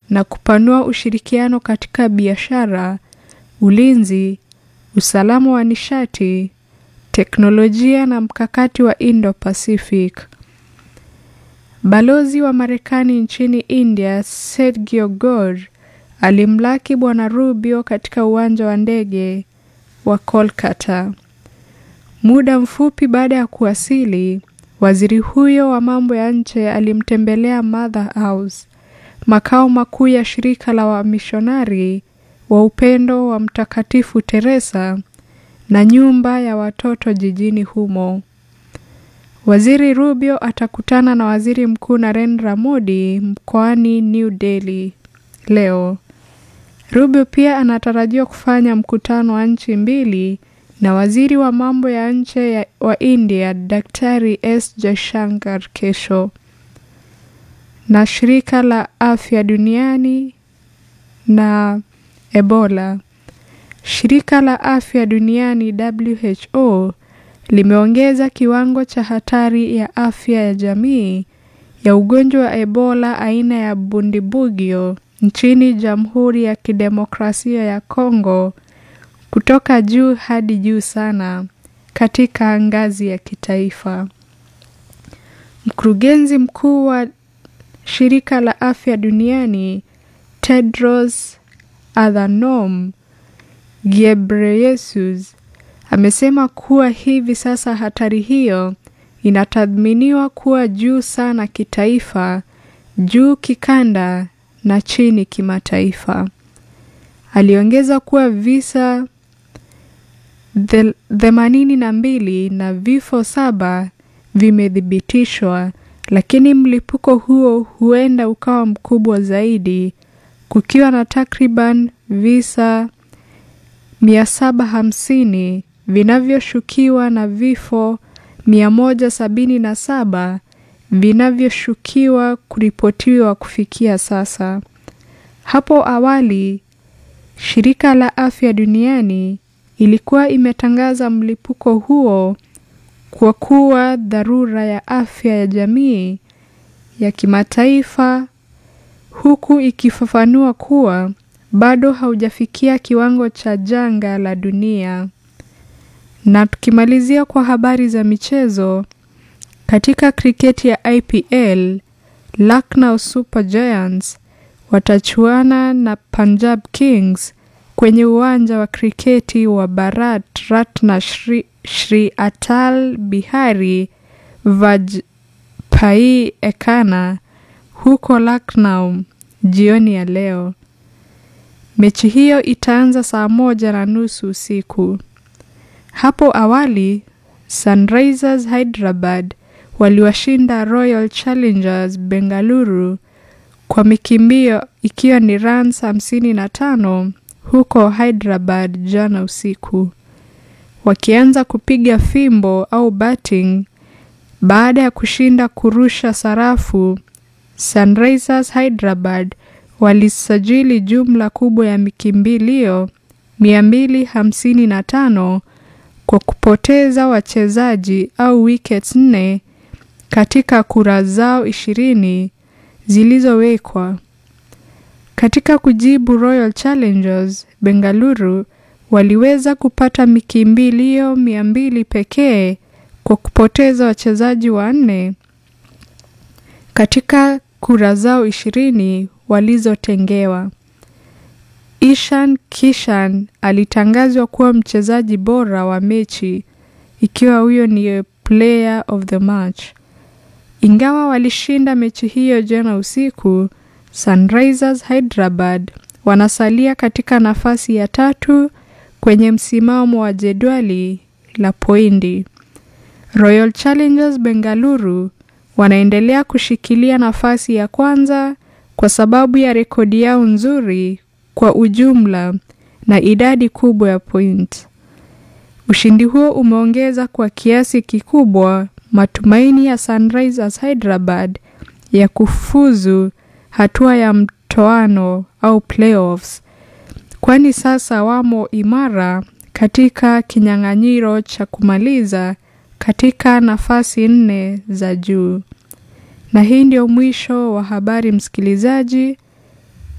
na kupanua ushirikiano katika biashara, ulinzi, usalama wa nishati, teknolojia na mkakati wa Indo-Pacific. Balozi wa Marekani nchini India, Sergio Gore, alimlaki Bwana Rubio katika uwanja wa ndege wa Kolkata. Muda mfupi baada ya kuwasili, waziri huyo wa mambo ya nje alimtembelea Mother House, makao makuu ya shirika la wamishonari wa upendo wa Mtakatifu Teresa na nyumba ya watoto jijini humo. Waziri Rubio atakutana na Waziri Mkuu Narendra Modi mkoani New Delhi leo. Rubio pia anatarajiwa kufanya mkutano wa nchi mbili na waziri wa mambo ya nje wa India Daktari S Jaishankar kesho. Na shirika la afya duniani na Ebola. Shirika la afya duniani WHO limeongeza kiwango cha hatari ya afya ya jamii ya ugonjwa wa Ebola aina ya Bundibugyo nchini Jamhuri ya Kidemokrasia ya Kongo kutoka juu hadi juu sana katika ngazi ya kitaifa. Mkurugenzi mkuu wa shirika la afya duniani Tedros Adhanom Ghebreyesus amesema kuwa hivi sasa hatari hiyo inatathminiwa kuwa juu sana kitaifa, juu kikanda na chini kimataifa. Aliongeza kuwa visa themanini na mbili na vifo saba vimethibitishwa, lakini mlipuko huo huenda ukawa mkubwa zaidi, kukiwa na takriban visa 750 vinavyoshukiwa na vifo 177 vinavyoshukiwa kuripotiwa kufikia sasa. Hapo awali, shirika la afya duniani ilikuwa imetangaza mlipuko huo kwa kuwa dharura ya afya ya jamii ya kimataifa, huku ikifafanua kuwa bado haujafikia kiwango cha janga la dunia. Na tukimalizia kwa habari za michezo, katika kriketi ya IPL, Lucknow Super Giants watachuana na Punjab Kings kwenye uwanja wa kriketi wa Bharat Ratna Shri, Shri Atal Bihari Vajpayee Ekana huko Lucknow jioni ya leo. Mechi hiyo itaanza saa moja na nusu usiku. Hapo awali Sunrisers Hyderabad waliwashinda Royal Challengers Bengaluru kwa mikimbio ikiwa ni runs 55 huko Hyderabad jana usiku, wakianza kupiga fimbo au batting baada ya kushinda kurusha sarafu. Sunrisers Hyderabad walisajili jumla kubwa ya mikimbilio 255 kwa kupoteza wachezaji au wickets nne katika kura zao ishirini zilizowekwa. Katika kujibu, Royal Challengers Bengaluru waliweza kupata mikimbilio mia mbili pekee kwa kupoteza wachezaji wanne katika kura zao ishirini walizotengewa. Ishan Kishan alitangazwa kuwa mchezaji bora wa mechi ikiwa huyo ni player of the match. Ingawa walishinda mechi hiyo jana usiku, Sunrisers Hyderabad wanasalia katika nafasi ya tatu kwenye msimamo wa jedwali la pointi. Royal Challengers Bengaluru wanaendelea kushikilia nafasi ya kwanza kwa sababu ya rekodi yao nzuri kwa ujumla na idadi kubwa ya point. Ushindi huo umeongeza kwa kiasi kikubwa matumaini ya Sunrisers Hyderabad ya kufuzu hatua ya mtoano au playoffs, kwani sasa wamo imara katika kinyang'anyiro cha kumaliza katika nafasi nne za juu. Na hii ndio mwisho wa habari msikilizaji.